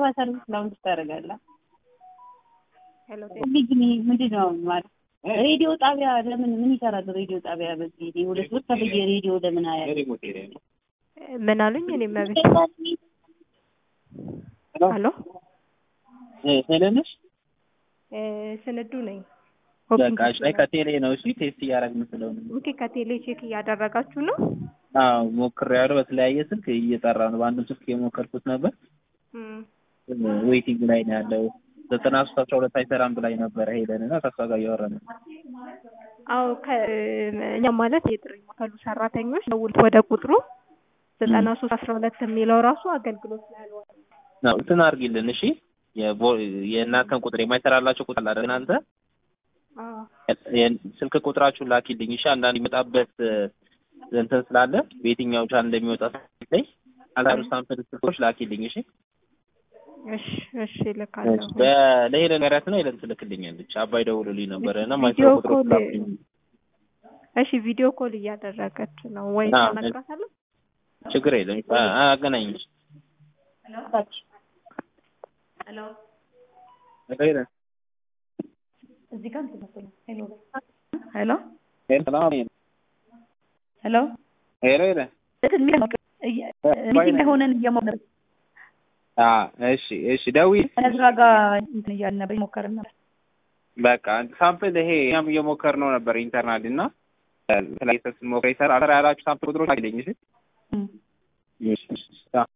ሰርቪስ ላውንጅ ታደርጋለህ። ሄሎ ግን ምንድን ነው ማለት ሬዲዮ ጣቢያ ለምን ምን ይሰራል? ሬዲዮ ጣቢያ በዚህ እኔ ሁለት ወር ተብዬ ሬዲዮ ለምን አያል ምን አሉኝ? እኔ መቤት አሎ ሄለንሽ እ ስንዱ ነኝ። በቃ እሺ፣ አይ ከቴሌ ነው። እሺ ቴስት እያደረግን ስለሆነ ኦኬ ከቴሌ ቼክ እያደረጋችሁ ነው? አዎ ሞክሬያለሁ። በተለያየ ስልክ እየጠራ ነው። በአንዱ ስልክ የሞከርኩት ነበር። እም ዌይቲንግ ላይ ነው ያለው። ዘጠና ሶስት አስራ ሁለት አይሰራም ብላኝ ነበረ ሄለን እና ከእሷ ጋር እያወራን ነው። አዎ ከእኛ ማለት የጥሪ ማዕከሉ ሰራተኞች ደውል ወደ ቁጥሩ ዘጠና ሶስት አስራ ሁለት የሚለው ራሱ አገልግሎት ላይ ያልዋለ ነው እንትን አድርጊልን እሺ። የቮ- የእናንተን ቁጥር የማይሰራላቸው ቁጥር አለ እናንተ አዎ የ- ስልክ ቁጥራችሁን ላኪልኝ እሺ። አንዳንድ የሚመጣበት እንትን ስላለ በየትኛው ቻን እንደሚወጣ ላይ አላሩ ሳምፕል ስልኮች ላኪልኝ እሺ። እሺ እሺ ልካለሁ። በ- ለሄለን ጋራት ነው ሄለን ትልክልኛለች። አባይ ደውሎልኝ ነበረ እና ቪዲዮ ማይሰራ ቁጥሮች ኮል ላኩልኝ። እሺ ቪዲዮ ኮል እያደረገች ነው ወይ አዎ፣ ተነግራታለሁ? ችግር የለም አ- አገናኝሽ ሄለን እዚህ ጋር እንትን መሰለኝ ሄሎ ሄሎ ሄሎ ሄሎ ሄሎ ሄለን ሚቲንግ ላይ ሆነን እየሞከርን አ እሺ እሺ ደውዪ ከነዝራ ጋር እንትን እያልን ነበር እየሞከርን ነበር። በቃ ሳምፕል ይሄ እኛም እየሞከርነው ነበር ኢንተርናል እና የተለያየ ስሞክር ይሰራ ያላችሁ ሳምፕል ቁጥሮች አለኝ እሺ እም። እሺ እሺ